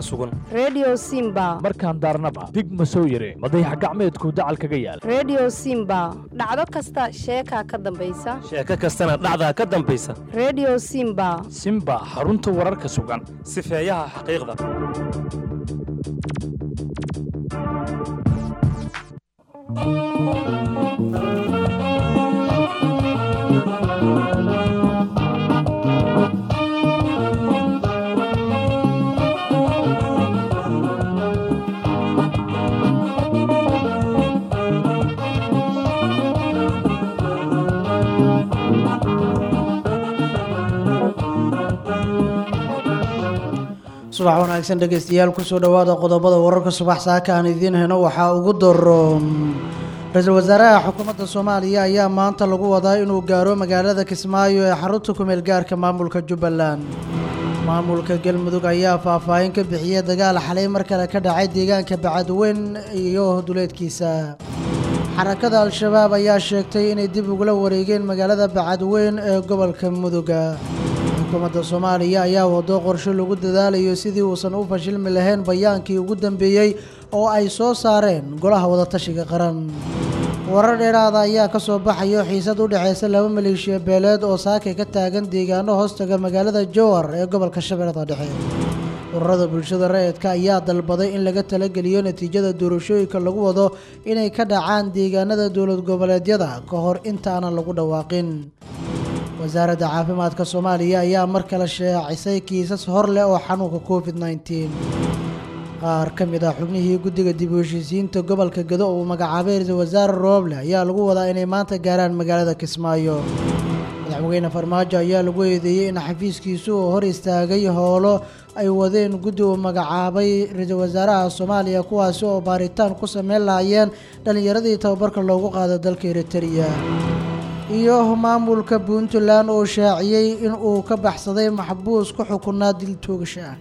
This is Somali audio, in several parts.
sugan redio simba markaan daarnaba dig ma soo yire madayax gacmeedku dacal kaga yaal redio simba dhacdo kasta sheekaa ka dambaysa sheeko kastana dhacdaa ka dambaysa redio simba simba xarunta wararka sugan sifeeyaha xaqiiqda subax wanaagsan dhegeystayaal kusoo dhowaada qodobada wararka subax saaka aan idiin heno waxaa ugu daroon ra-iisul wasaaraha xukuumadda soomaaliya ayaa maanta lagu wadaa inuu gaaro magaalada kismaayo ee xarunta kumeel gaarka maamulka jubbaland maamulka galmudug ayaa faahfaahin ka bixiyay dagaal xalay mar kale ka dhacay deegaanka bacadweyn iyo duleedkiisa xarakada al-shabaab ayaa sheegtay inay dib ugula wareegeen magaalada bacadweyn ee gobolka muduga xukuumadda soomaaliya ayaa wado qorshe lagu dadaalayo sidii uusan u fashilmi lahayn bayaankii ugu dambeeyey oo ay soo saareen golaha wadatashiga qaran warar dheeraada ayaa ka soo baxayo xiisad u dhexeysa laba maleeshiya beeleed oo saakay ka taagan deegaano hoostaga magaalada jowar ee gobolka shabeellada dhexe ururada bulshada rayidka ayaa dalbaday in laga talageliyo natiijada doorashooyinka lagu wado inay ka dhacaan deegaanada dowlad goboleedyada ka hor intaanan lagu dhawaaqin wasaaradda caafimaadka soomaaliya ayaa mar kale shaacisay kiisas hor leh oo xanuunka covid nneteen qaar ka mid ah xubnihii guddiga dib u heshiisiinta gobolka gado uu magacaabay ra-iisul wasaare rooble ayaa lagu wadaa inay maanta gaaraan magaalada kismaayo madaxweyne farmaajo ayaa lagu eedeeyey in xafiiskiisu uu hor istaagay howlo ay wadeen guddi uu magacaabay ra-iisul wasaaraha soomaaliya kuwaasi oo baaritaan ku sameyn lahaayeen dhallinyaradii tababarka loogu qaado dalka eritrea iyo maamulka puntland oo shaaciyey in uu ka baxsaday maxbuus ku xukunaa dil toogasho ah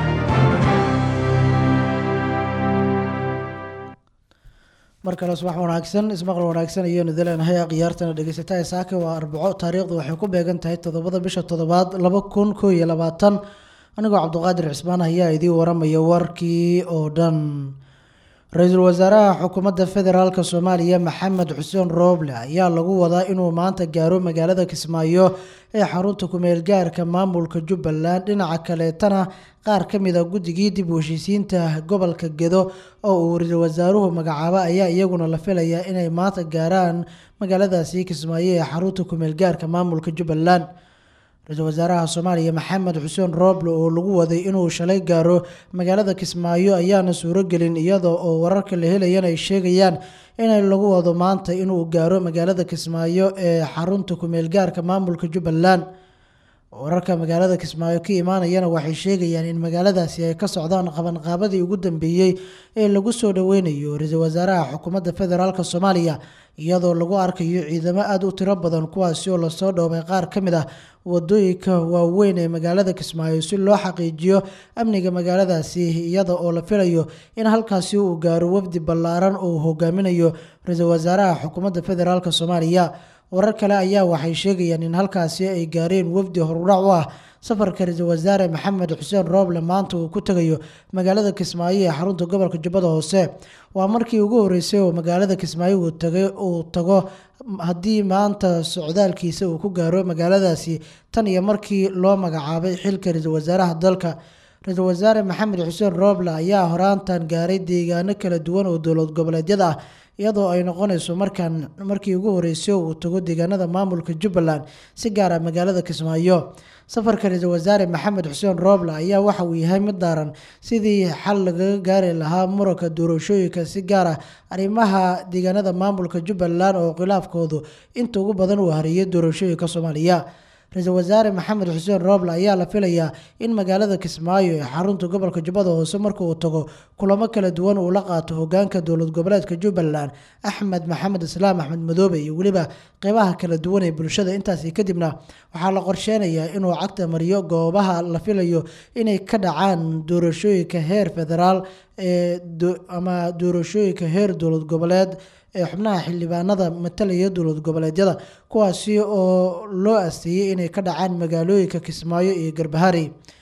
mar kale subax wanaagsan ismaqal wanaagsan ayaanu daleenahay khiyaartana dhegeysataha saaka waa arbaco taariikhdu waxay ku beegan tahay toddobada bisha toddobaad laba kun koo iyo labaatan anigoo cabdiqaadir cismaan ayaa idiin waramaya warkii oo dhan ra-iisul wasaaraha xukuumadda federaalk soomaaliya maxamed xuseen rooble ayaa lagu wadaa inuu maanta gaaro magaalada kismaayo ee xarunta kumeel gaarka maamulka jubbaland dhinaca kaleetana qaar ka mid a guddigii dib u heshiisiinta gobolka gedo oo uu ra-iisul wasaaruhu magacaabo ayaa iyaguna la filayaa inay maanta gaaraan magaaladaasi kismaayo ee xarunta kumeel gaarka maamulka jubbaland ra-iisul wasaaraha soomaaliya maxamed xuseen rooble oo lagu waday inuu shalay gaaro magaalada kismaayo ayaana suurogelin iyada oo wararka la helayana ay sheegayaan inay lagu wado maanta inuu gaaro magaalada kismaayo ee xarunta kumeel gaarka maamulka jubbaland wararka magaalada kismaayo ka imaanayana waxay sheegayaan in magaaladaasi ay ka socdaan qabanqaabadii ugu dambeeyey ee lagu soo dhoweynayo ra-iisul wasaaraha xukuumadda federaalk soomaaliya iyadoo lagu arkayo ciidamo aada u tiro badan kuwaasi oo lasoo dhoobay qaar ka mid ah wadooyinka waaweyn ee magaalada kismaayo si loo xaqiijiyo amniga magaaladaasi iyada oo la filayo in halkaasi uu gaaro wafdi ballaaran oo uu hogaaminayo ra-iisul wasaaraha xukuumadda federaalk soomaaliya warar kale ayaa waxay sheegayaan in halkaasi ay gaareen wafdi horudhac u ah safarka ra-iisul wasaare maxamed xuseen rooble maanta uu ku tegayo magaalada kismaayo ee xarunta gobolka jubbada hoose waa markii ugu horeysay oo magaalada kismaayo uu tagay uu tago haddii maanta socdaalkiisa uu ku gaaro magaaladaasi tan iyo markii loo magacaabay xilka ra-iisul wasaaraha dalka ra-iisul wasaare maxamed xuseen rooble ayaa horaantan gaaray deegaano kala duwan oo dowlad goboleedyada ah iyadoo ay noqonayso markaan markii ugu horeysay uu tago deegaanada maamulka jubbaland si gaara magaalada kismaayo safarka ra-iisul wasaare maxamed xuseen rooble ayaa waxa uu yahay mid daaran sidii xal lagaga gaari lahaa muranka doorashooyinka si gaar ah arrimaha deegaanada maamulka jubbaland oo khilaafkoodu inta ugu badan uu hariyay doorashooyinka soomaaliya ra-iisul wasaare maxamed xuseen rooble ayaa la filayaa in magaalada kismaayo ee xarunta gobolka jubbada hoose marka uu tago kulamo kala duwan uu la qaato hogaanka dowlad goboleedka jubbaland axmed maxamed islaam axmed madoobe iyo weliba qeybaha kala duwan ee bulshada intaasi kadibna waxaa la qorsheynayaa inuu cagta mariyo goobaha la filayo inay ka dhacaan doorashooyinka heer federaal ee ama doorashooyinka heer dowlad goboleed ee xubnaha xildhibaanada matalaya dowlad goboleedyada kuwaasi oo loo asteeyey inay ka dhacaan magaalooyinka kismaayo iyo garbahari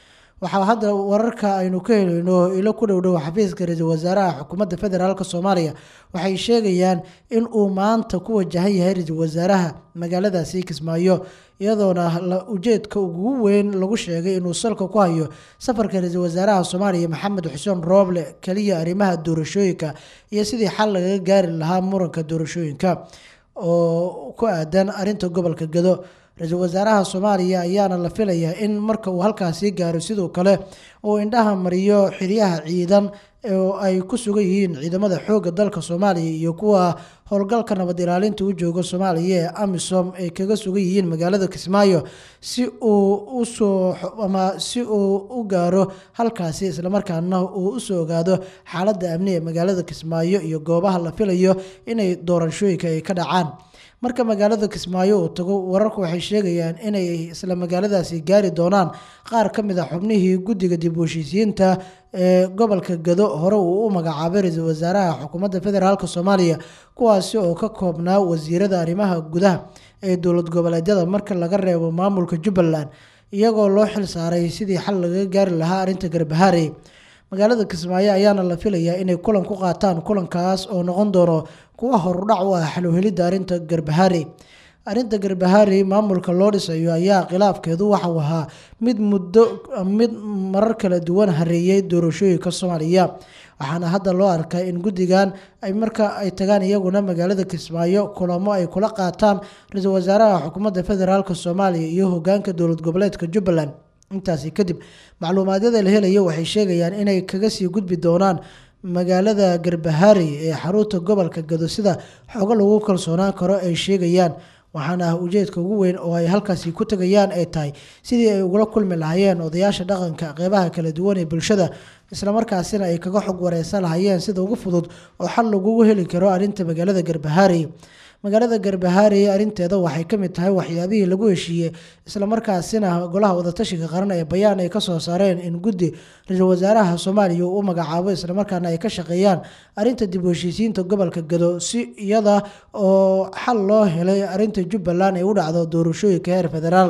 waxaa hadda wararka aynu ka helayno ilo ku dhowdhow xafiiska ra-iisul wasaaraha xukuumadda federaalk soomaaliya waxay sheegayaan in uu maanta ku wajahan yahay ra-iisul wasaaraha magaaladaasi kismaayo iyadoona ujeedka ugu weyn lagu sheegay inuu salka ku hayo safarka ra-iisul wasaaraha soomaaliya maxamed xuseen rooble keliya arrimaha doorashooyinka iyo sidii xal lagaga gaari lahaa muranka doorashooyinka oo ku aadan arinta gobolka gado ra-iisul wasaaraha soomaaliya ayaana la filayaa in marka uu halkaasi gaaro sidoo kale uu indhaha mariyo xiryaha ciidan oo ay ku sugan yihiin ciidamada xoogga dalka soomaaliya iyo kuwa howlgalka nabad ilaalinta u jooga soomaaliya ee amisom ay kaga sugan yihiin magaalada kismaayo si uu usoo ama si uu u gaaro halkaasi islamarkaana uu usoo ogaado xaaladda amni ee magaalada kismaayo iyo goobaha la filayo inay doorashooyinka ay ka dhacaan marka magaalada kismaayo uu tago wararku waxay sheegayaan inay isla magaaladaasi gaari doonaan qaar ka mid a xubnihii guddiga dib u heshiisiyiinta ee gobolka gado hore uu u magacaabay ra-iisul wasaaraha xukuumadda federaalk soomaaliya kuwaasi oo ka koobnaa wasiirada arrimaha gudaha ee dowlad goboleedyada marka laga reebo maamulka jubbaland iyagoo loo xil saaray sidii xal lagaga gaari lahaa arrinta garbahaarey magaalada kismaayo ayaana la filayaa inay kulan ku qaataan kulankaas oo noqon doono kuwa horudhac u ah xalowhelidda arrinta garbahaarey arrinta garbahaarey maamulka loo dhisayo ayaa khilaafkeedu waxau ahaa mid muddo mid marar kala duwan hareeyay doorashooyinka soomaaliya waxaana hadda loo arkaa in guddigan ay marka ay tagaan iyaguna magaalada kismaayo kulamo ay kula qaataan ra-iisul wasaaraha xukuumadda federaalk soomaaliya iyo hogaanka dowlad goboleedka jubbaland intaasi kadib macluumaadyada la helayo waxay sheegayaan inay kaga sii gudbi doonaan magaalada garbahaarey ee xarunta gobolka gado sida xogo lagu kalsoonaan karo ay sheegayaan waxaana ah ujeedka ugu weyn oo ay halkaasi ku tegayaan ay tahay sidii ay ugula kulmi lahaayeen odayaasha dhaqanka qeybaha kala duwan ee bulshada islamarkaasina ay kaga xog wareysan lahayeen sida ugu fudud oo xal lagugu heli karo arrinta magaalada garbahaarey magaalada garbahaarey arinteeda waxay kamid tahay waxyaabihii lagu heshiiyey islamarkaasina golaha wadatashiga qaran ee bayaan ay kasoo saareen in guddi ra-iisul wasaaraha soomaaliya uu u magacaabo islamarkaana ay ka shaqeeyaan arinta dib u heshiisiinta gobolka gado si iyada oo xal loo helay arinta jubbaland ay u dhacdo doorashooyinka heer federaal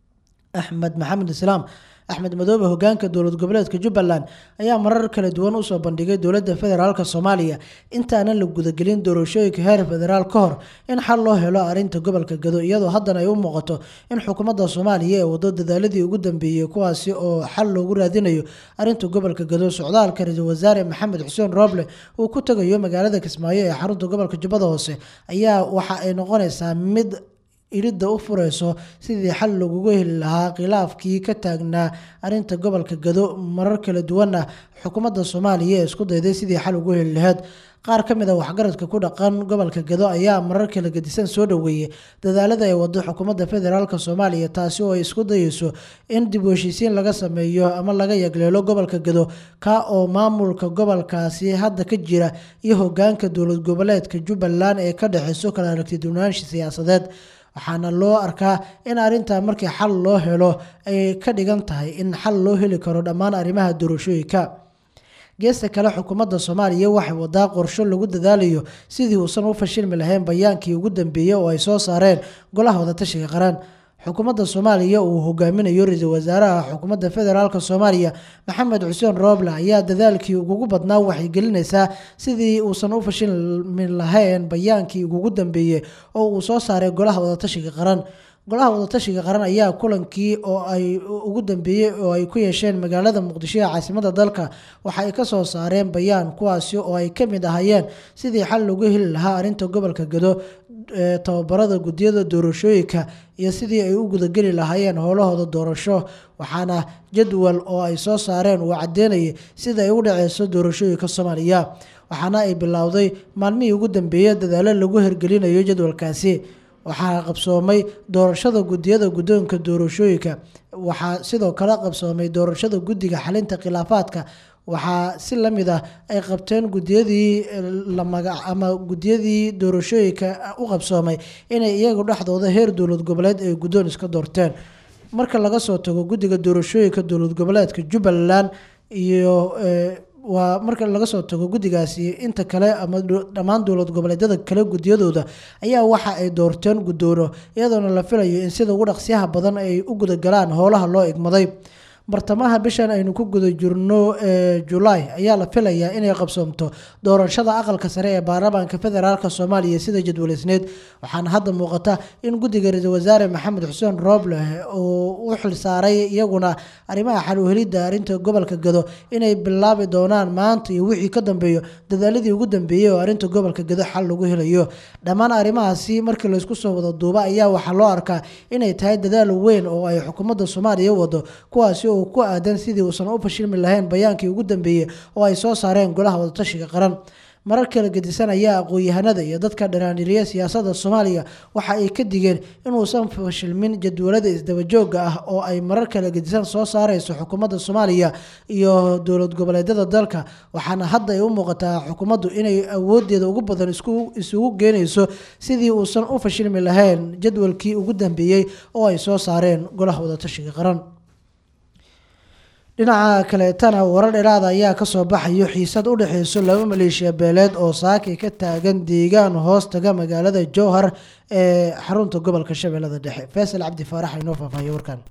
axmed maxamed islaam axmed madoobe hogaanka dowlad goboleedka jubbaland ayaa marar kala duwan usoo bandhigay dowladda federaalk soomaaliya intaanan la gudagelin doorashooyinka heer federaal ka hor in xal loo helo arinta gobolka gado iyadoo haddana ay u muuqato in xukuumadda soomaaliya ee wado dadaaladii ugu dambeeyey kuwaasi oo xal loogu raadinayo arinta gobolka gado socdaalka ra-iisul wasaare maxamed xuseen rooble uu ku tegayo magaalada kismaayo ee xarunta gobolka jubbada hoose ayaa waxa ay noqonaysaa mid iridda u fureyso sidii xal laguga heli lahaa khilaafkii ka taagnaa arinta gobolka gado marar kala duwana xukuumadda soomaaliya ee isku dayday sidii xal ugu heli lahayd qaar ka mid a waxgaradka ku dhaqan gobolka gado ayaa marar kala gedisan soo dhoweeyey dadaalada ay wado xukuumadda federaalk soomaaliya taasi oo ay isku dayeyso in dib u heshiisiin laga sameeyo ama laga yagleelo gobolka gado ka oo maamulka gobolkaasi hadda ka jira iyo hogaanka dowlad goboleedka jubbaland ee ka dhexeyso kala aragti duwanaansha siyaasadeed waxaana loo arkaa in arrintaa markii xal loo helo ay ka dhigan tahay in xal loo heli karo dhammaan arrimaha doorashooyinka geesta kale xukuumadda soomaaliya waxay wadaa qorsho lagu dadaalayo sidii uusan u fashilmi lahayn bayaankii ugu dambeeyey oo ay soo saareen golaha wadatashiga qaran xukuumadda soomaaliya uu hogaaminayo ra-iisul wasaaraha xukuumadda federaalk soomaaliya maxamed xuseen rooble ayaa dadaalkii ugugu badnaa waxay gelinaysaa sidii uusan u fashilmi lahayn bayaankii ugugu dambeeyey oo uu soo saaray golaha wadatashiga qaran golaha wadatashiga qaran ayaa kulankii oo ay ugu dambeeyey oo ay ku yeesheen magaalada muqdisho ee caasimada dalka waxa ay kasoo saareen bayaan kuwaasi oo ay kamid ahaayeen sidii xal lagu heli lahaa arinta gobolka gado ee tababarada guddiyada doorashooyinka iyo sidii ay u gudageli lahaayeen howlahooda doorasho waxaana jadwal oo ay soo saareen uu cadeynayay sida ay u dhaceyso doorashooyinka soomaaliya waxaana ay bilowday maalmihii ugu dambeeyey dadaalo lagu hergelinayo jadwalkaasi waxaa qabsoomay doorashada gudiyada guddoonka doorashooyinka waxaa sidoo kale qabsoomay doorashada guddiga xalinta khilaafaadka waxaa si lamid ah ay qabteen gudiyadii lamaga ama gudiyadii doorashooyinka u qabsoomay inay iyagu dhexdooda heer dowlad goboleed ay guddoon iska doorteen marka laga soo tago guddiga doorashooyinka dowlad goboleedka jubbaland iyo waa marka laga soo tago guddigaasi inta kale ama dhammaan dowlad goboleedyada kale gudiyadooda ayaa waxa ay doorteen guddoono iyadoona la filayo in sida ugu dhaqsiyaha badan ay u gudagalaan howlaha loo igmaday bartamaha bishan aynu ku guda jirno ee julaay ayaa la filayaa inay qabsoomto doorashada aqalka sare ee baarlamaanka federaalk soomaaliya sida jadwaleysneed waxaana hadda muuqata in guddiga ra-iisul wasaare maxamed xuseen rooble uu u xilsaaray iyaguna arrimaha xal uhelidda arrinta gobolka gado inay bilaabi doonaan maanta iyo wixii ka dambeeyo dadaaladii ugu dambeeyey oo arrinta gobolka gado xal lagu helayo dhammaan arrimahaasi markii laysku soo wada duuba ayaa waxaa loo arkaa inay tahay dadaal weyn oo ay xukuumadda soomaaliya wado kuwaasi oo ku aadan sidii uusan u fashilmi lahayn bayaankii ugu dambeeyey oo ay soo saareen golaha wadatashiga qaran marar kala gedisan ayaa aqoon-yahanada iyo dadka dharaaniriya siyaasadda soomaaliya waxa ay ka digeen inuusan fashilmin jadwalada isdabajooga ah oo ay marar kala gedisan soo saareyso xukuumadda soomaaliya iyo dowlad goboleedyada dalka waxaana hadda ay u muuqataa xukuumaddu inay awoodeeda ugu badan isugu geenayso sidii uusan u fashilmi lahayn jadwalkii ugu dambeeyey oo ay soo saareen golaha wadatashiga qaran dhinaca kaleetana warar dheeraada ayaa kasoo baxayo xiisad u dhexeyso laba maleeshiya beeleed oo saaki ka taagan deegaan hoos taga magaalada jowhar ee xarunta gobolka shabeellada dhexe faysal cabdi faarax inoo faahfaahiyo warkan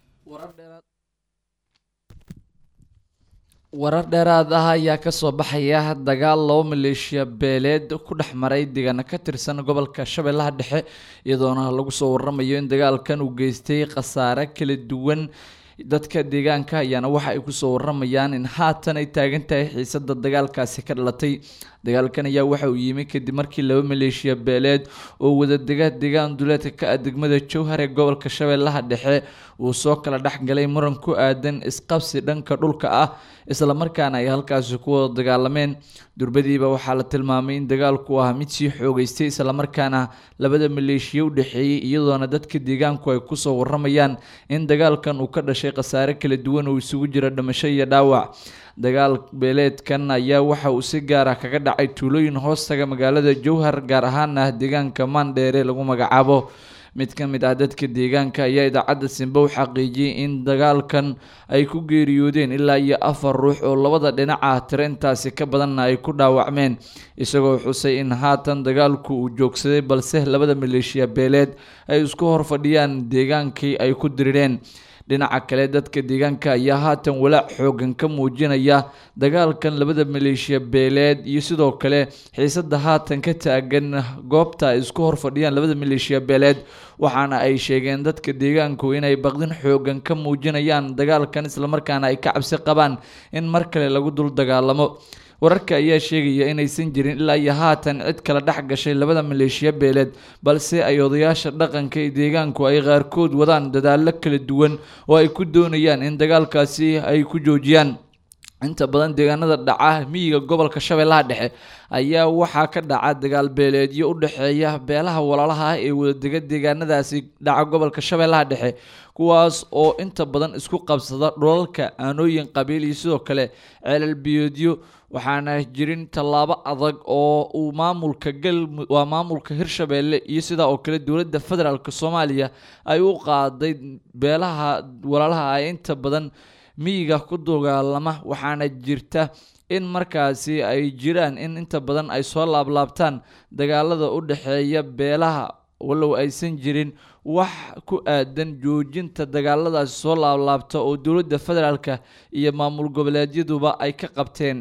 warar dheeraad ah ayaa kasoo baxaya dagaal laba maleeshiya beeleed ku dhex maray deegaano ka tirsan gobolka shabeellaha dhexe iyadoona lagu soo waramayo in dagaalkan uu geystay khasaare kala duwan dadka deegaanka ayaana waxa ay kusoo waramayaan in haatan ay taagan tahay xiisada dagaalkaasi ka dhalatay dagaalkan ayaa waxa uu yimi kadib markii laba maleeshiya beeleed oo wadadega deegaan duleedka ka ah degmada jowhar ee gobolka shabeellaha dhexe uu soo kala dhexgalay muran ku aadan isqabsi dhanka dhulka ah islamarkaana ay halkaasi ku wada dagaalameen durbadiiba waxaa la tilmaamay in dagaalku ah mid sii xoogeystay islamarkaana labada maleeshiya u dhexeeyey iyadoona dadka deegaanku ay kusoo waramayaan in dagaalkan uu ka dhashay khasaare kala duwan oo isugu jira dhimasho iyo dhaawac dagaal beeleedkan ayaa waxa uu si gaar ah kaga dhacay tuulooyin hoostaga magaalada jowhar gaar ahaana deegaanka maandheere lagu magacaabo mid ka mid ah dadka deegaanka ayaa idaacadda simbe u xaqiijiyey in dagaalkan ay ku geeriyoodeen ilaa iyo afar ruux oo labada dhinac ah tiro intaasi ka badanna ay ku dhaawacmeen isagoo xusay in haatan dagaalku uu joogsaday balse labada maleeshiya beeleed ay isku hor fadhiyaan deegaankii ay ku dirireen dhinaca kale dadka deegaanka ayaa haatan walaac xoogan ka muujinaya dagaalkan labada maleeshiya beeleed iyo sidoo kale xiisada haatan ka taagan goobta ay isku hor fadhiyaan labada maleeshiya beeleed waxaana ay sheegeen dadka deegaanku inay baqdin xoogan ka muujinayaan dagaalkan islamarkaana ay ka cabsi qabaan in mar kale lagu dul dagaalamo wararka ayaa sheegaya inaysan jirin ilaa iyo haatan cid kala dhex gashay labada maleeshiya beeleed balse ay odayaasha dhaqanka ee deegaanku ay qaarkood wadaan dadaallo kala duwan oo ay ku doonayaan in dagaalkaasi ay ku joojiyaan inta badan deegaanada dhaca miyiga gobolka shabeellaha dhexe ayaa waxaa ka dhaca dagaal beeleedyo u dhexeeya beelaha walaalaha ah ee wadadega deegaanadaasi dhaca gobolka shabeellaha dhexe kuwaas oo inta badan isku qabsada dhulalka aanooyin qabiil iyo sidoo kale ceelal biyoodyo waxaana jirin tallaabo adag oo uu maamulka gal waa maamulka hirshabeelle iyo sidaa oo kale dowladda federaalk soomaaliya ay u qaaday beelaha walaalaha ah inta badan miyiga ku dagaalama waxaana jirta in markaasi ay jiraan in inta badan ay soo laablaabtaan dagaalada u dhexeeya beelaha walow aysan jirin wax ku aadan joojinta dagaaladaasi soo laablaabta oo dowladda federaalka iyo maamul goboleedyaduba ay ka qabteen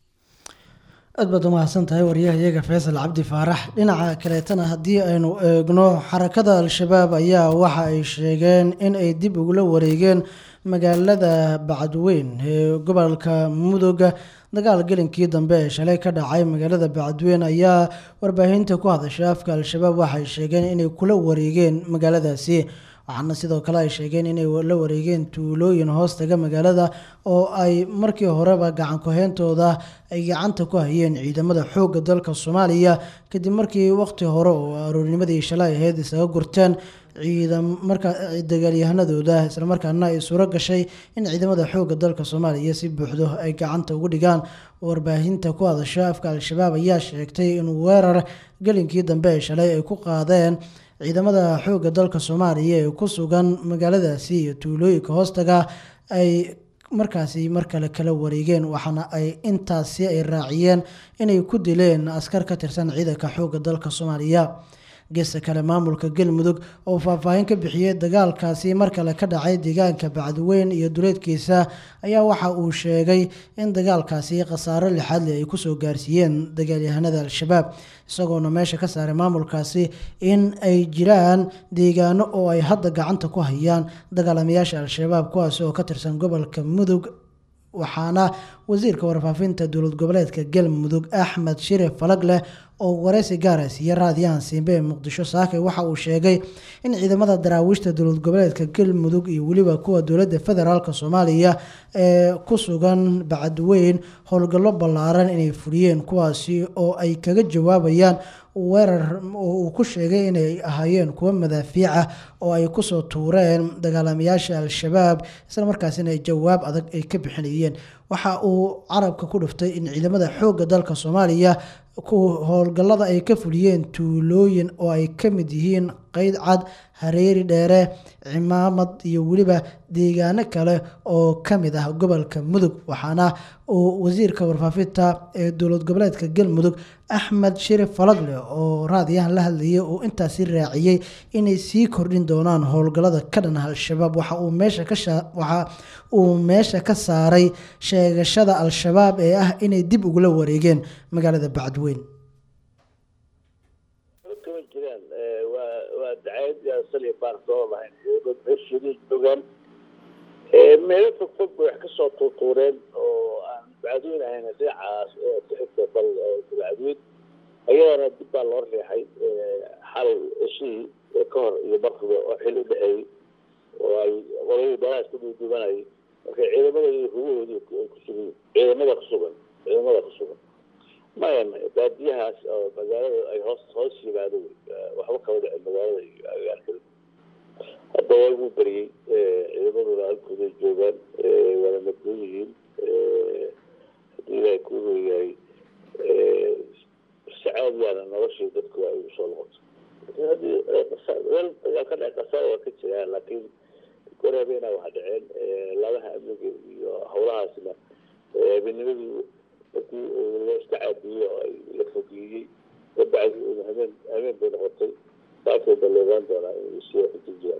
aad baad umahadsan tahay waryahayaga faysal cabdi faarax dhinaca kaleetana haddii aynu eegno xarakada al-shabaab ayaa waxa ay sheegeen in ay dib ugula wareegeen magaalada bacadweyn ee gobolka mudooga dagaal gelinkii dambe ee shalay ka dhacay magaalada bacadweyn ayaa warbaahinta ku hadashay afka al-shabaab waxay sheegeen inay kula wareegeen magaaladaasi waxaana sidoo kale ay sheegeen inay la wareegeen tuulooyin hoostaga magaalada oo ay markii horeba gacan ku-heyntooda ay gacanta ku hayeen ciidamada xoogga dalka soomaaliya kadib markii waqti hore oo aroornimadii shalay ahayd isaga gurteen ciidam markaa dagaalyahanadooda islamarkaana ay suuro gashay in ciidamada xoogga dalka soomaaliya si buuxdo ay gacanta ugu dhigaan warbaahinta ku hadasha afka al-shabaab ayaa sheegtay in weerar gelinkii dambe ee shalay ay ku qaadeen ciidamada xoogga dalka soomaaliya ee ku sugan magaaladaasi iyo tuulooyinka hoostaga ay markaasi mar kale kala wareegeen waxaana ay intaasi ay raaciyeen inay ku dileen askar ka tirsan ciidanka xoogga dalka soomaaliya geesta kale maamulka galmudug oo faahfaahin ka bixiyey dagaalkaasi mar kale ka dhacay deegaanka bacdiweyn iyo duleedkiisa ayaa waxa uu sheegay in dagaalkaasi khasaaro lixaadle ay kusoo gaarsiiyeen dagaalyahanada al-shabaab isagoona meesha ka saaray maamulkaasi in ay jiraan deegaano oo ay hadda gacanta ku hayaan dagaalamayaasha al-shabaab kuwaasi oo ka tirsan gobolka mudug waxaana wasiirka warfaafinta dowlad goboleedka galmudug axmed shire falagleh oo wareysi gaara siiye raadiyahan siimbe ee muqdisho saake waxa uu sheegay in ciidamada daraawiishta dowlad goboleedka galmudug iyo weliba kuwa dowladda federaalk soomaaliya ee ku sugan bacadweyn howlgallo ballaaran inay fuliyeen kuwaasi oo ay kaga jawaabayaan weerar oo uu ku sheegay inay ahaayeen kuwo madaafiica oo ay kusoo tuureen dagaalamayaasha al-shabaab isla markaasina ay jawaab adag ay ka bixinayeen waxa uu carabka ku dhuftay in ciidamada xoogga dalka soomaaliya ku howlgallada ay ka fuliyeen tuulooyin oo ay ka mid yihiin qeyd cad hareeri dheere cimaamad iyo weliba deegaano kale oo ka mid ah gobolka mudug waxaana uu wasiirka warfaafinta ee dowlad goboleedka galmudug axmed shirif falagle oo raadiyahan la hadlayay uu intaasi raaciyey inay sii kordhin doonaan howlgallada ka dhan ah al-shabaab waxa uu meesha ka waxa uu meesha ka saaray sheegashada al-shabaab ee ah inay dib ugula wareegeen magaalada bacdweyn kama jiraan waa waa dacayad saliya baar soo lahayn dad meeshooda joogaan meelo fog fog bay wax kasoo tuurtuureen oo aan bacadweyn ahayn dhinacaas ku xigta bal bacadweyn ayadana dib baa loo riixay xalay ceshihii ka hor iyo barkiba oo xil u dhexeeyey oo ay qoladii dalaas ku duuduubanayay marka ciidamada iyo hugahoodii ay ku sugan ciidamada ku sugan ciidamada ku sugan maya maya baadiyahaas oo magaalada ay hoos hoos yimaado waxba kaba dhicin magaalada iyo agaalkada hadda waa ugu beriyey ciidamaduna halkooday joogaan waana nabdoon yihiin haddii ilaahay ku hoyahay si caadiyaana noloshii dadku ay usoo noqoto haddii meel dagaal ka dhac qasaar waa ka jiraan laakiin goreebeyna waxa dhaceen labaha amniga iyo howlahaasna habeennimadii markii la iska caadiyey oo ay la fogeeyey dabacdi habeen habeen bay noqotay saasay balleebaan doonaa inay sii waxu jiraan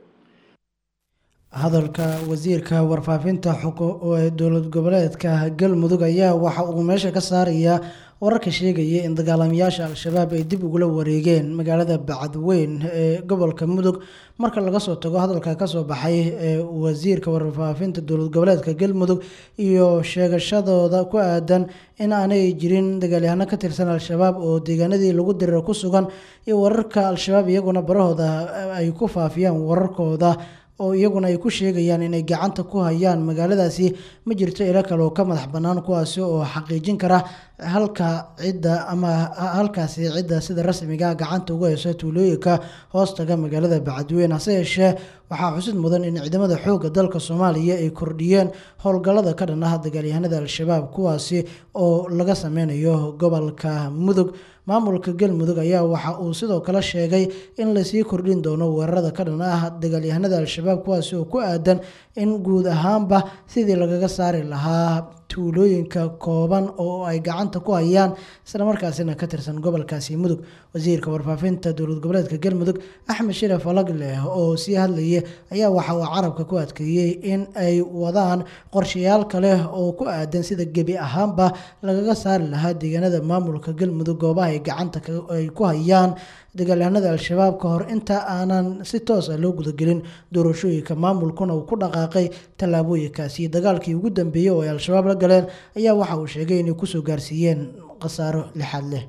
hadalka wasiirka warfaafinta xuku ee dowlad goboleedka galmudug ayaa waxa uu meesha ka saarayaa wararka sheegaya in dagaalamayaasha al-shabaab ay dib ugula wareegeen magaalada bacadweyn ee gobolka mudug marka laga soo tago hadalka kasoo baxay ee wasiirka warfaafinta dowlad goboleedka galmudug iyo sheegashadooda ku aadan in aanay jirin dagaalyahano ka tirsan al-shabaab oo deegaanadii lagu diriro ku sugan iyo wararka al-shabaab iyaguna barahooda ay ku faafiyaan wararkooda oo iyaguna ay ku sheegayaan inay gacanta ku hayaan magaaladaasi ma jirto ilo kale oo ka madax bannaan kuwaasi oo xaqiijin kara halka cidda ama halkaasi cidda sida rasmiga gacanta ugu hayso tuulooyinka hoostaga magaalada bacadweyne hase yeeshee waxaa xusid mudan in ciidamada xoogga dalka soomaaliya ay kordhiyeen howlgallada ka dhan ah dagaalyahanada al-shabaab kuwaasi oo laga sameynayo gobolka mudug maamulka galmudug ayaa waxa uu sidoo kale sheegay in lasii kordhin doono weerarada ka dhan ah dagaalyahanada al-shabaab kuwaasi oo ku aadan in guud ahaanba sidii lagaga saari lahaa tuulooyinka kooban oo ay gacanta ku hayaan islamarkaasina ka tirsan gobolkaasi mudug wasiirka warfaafinta dowlad goboleedka galmudug axmed shiraf alagleh oo sii hadlayay ayaa waxa uu carabka ku adkeeyey in ay wadaan qorshayaal kale oo ku aadan sida gebi ahaanba lagaga saari lahaa deegaanada maamulka galmudug goobaha ay gacanta ay ku hayaan dagaalyahanada al-shabaab ka hor inta aanan si toos ah loo gudagelin doorashooyinka maamulkuna uu ku dhaqaaqay tallaabooyinkaasi dagaalkii ugu dambeeyey oo ay al-shabaab la galeen ayaa waxa uu sheegay inay kusoo gaarsiiyeen khasaaro lixaad leh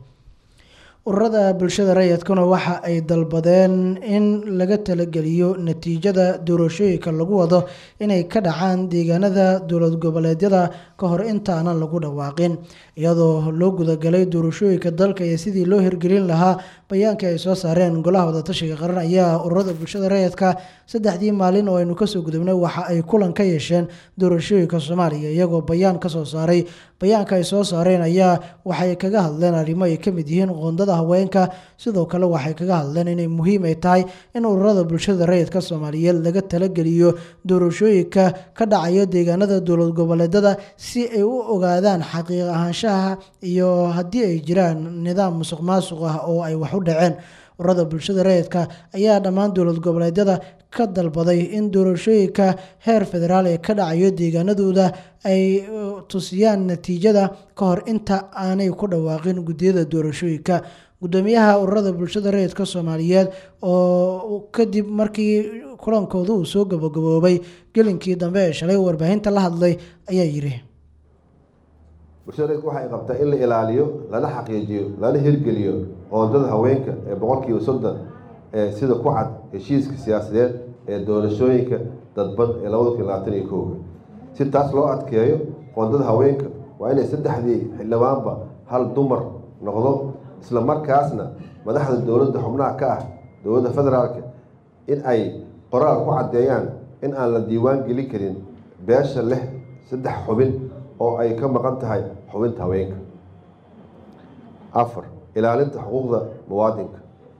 ururada bulshada rayidkuna waxa ay dalbadeen in laga talageliyo natiijada doorashooyinka lagu wado inay ka dhacaan deegaanada dowlad goboleedyada ka hor intaanan lagu dhawaaqin iyadoo loo gudagalay doorashooyinka dalka iyo sidii loo hirgelin lahaa bayaankii ay soo saareen golaha wadatashiga qaran ayaa ururada bulshada rayidka saddexdii maalin oo aynu kasoo gudubnay waxa ay kulan ka yeesheen doorashooyinka soomaaliya iyagoo bayaan kasoo saaray bayaanka ay soo saareen ayaa waxay kaga hadleen arrimo ay ka mid yihiin qoondada haweenka sidoo kale waxay kaga hadleen inay muhiim ay tahay in ururada bulshada rayidka soomaaliyeed laga talageliyo doorashooyinka ka dhacaya deegaanada dowlad goboleedada si ay u ogaadaan xaqiiq ahaanshaha iyo haddii ay jiraan nidaam musuq maasuq ah oo ay wax u dhaceen ururada bulshada rayidka ayaa dhammaan dowlad goboleedyada ka dalbaday in doorashooyinka heer federaal ee ka dhacayo deegaanadooda ay uh, tusiyaan natiijada ka hor inta aanay ku dhawaaqin guddiyada doorashooyinka gudoomiyaha ururada bulshada rayidka soomaaliyeed oo kadib markii kulankooda uu soo gabagaboobay gelinkii dambe ee shalay warbaahinta la hadlay ayaa yiri bulshada rayidku waxay qabtaa in la ilaaliyo lana xaqiijiyo lana hirgeliyo qoondada haweenka ee boqolkiiba soddon ee sida ku cad heshiiska siyaasadeed ee doorashooyinka dadban ee labada kun labaatan iyo kowga si taas loo adkeeyo qoondada haweenka waa inay saddexdii xildhibaanba hal dumar noqdo isla markaasna madaxda dowladda xubnaha ka ah dowladda federaalka in ay qoraal ku caddeeyaan in aan la diiwaan gelin karin beesha leh saddex xubin oo ay ka maqan tahay xubinta haweenka afar ilaalinta xuquuqda muwaadinka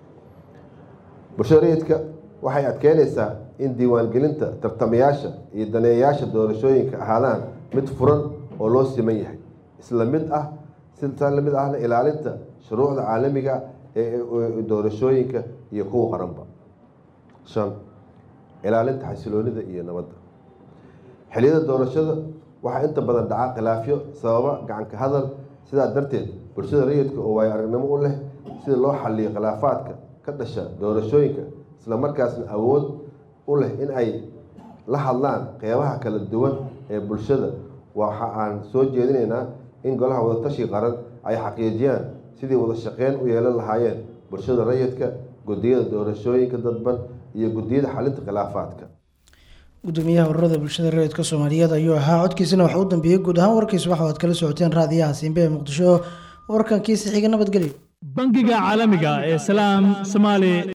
bulshada rayidka waxay adkeynaysaa in diiwaangelinta tartamayaasha iyo daneeyayaasha doorashooyinka ahaadaan mid furan oo loo siman yahay isla mid ah sitaa lamid ahna ilaalinta shuruucda caalamiga ee doorashooyinka iyo kuwa qaranba shan ilaalinta xasiloonida iyo nabadda xiliyada doorashada waxaa inta badan dhaca khilaafyo sababa gacanka hadal sidaa darteed bulshada rayidka oo waayo aragnimo u leh sida loo xaliyo khilaafaadka ka dhasha doorashooyinka isla markaasna awood u leh in ay la hadlaan qeybaha kala duwan ee bulshada waxa aan soo jeedinaynaa in golaha wadatashi qaran ay xaqiijiyaan sidii wada shaqeyn u yeelan lahaayeen bulshada rayidka guddiyada doorashooyinka dadban iyo guddiyada xalinta khilaafaadka gudoomiyaha ururada bulshada rayidka soomaaliyeed ayuu ahaa codkiisina waxa u dambeeyey guud ahaan warkiis waxa aad kala socoteen raadiyaha siinbe ee muqdisho warkankiisa xiga nabadgelyo bangiga caalamiga ee salaam somaali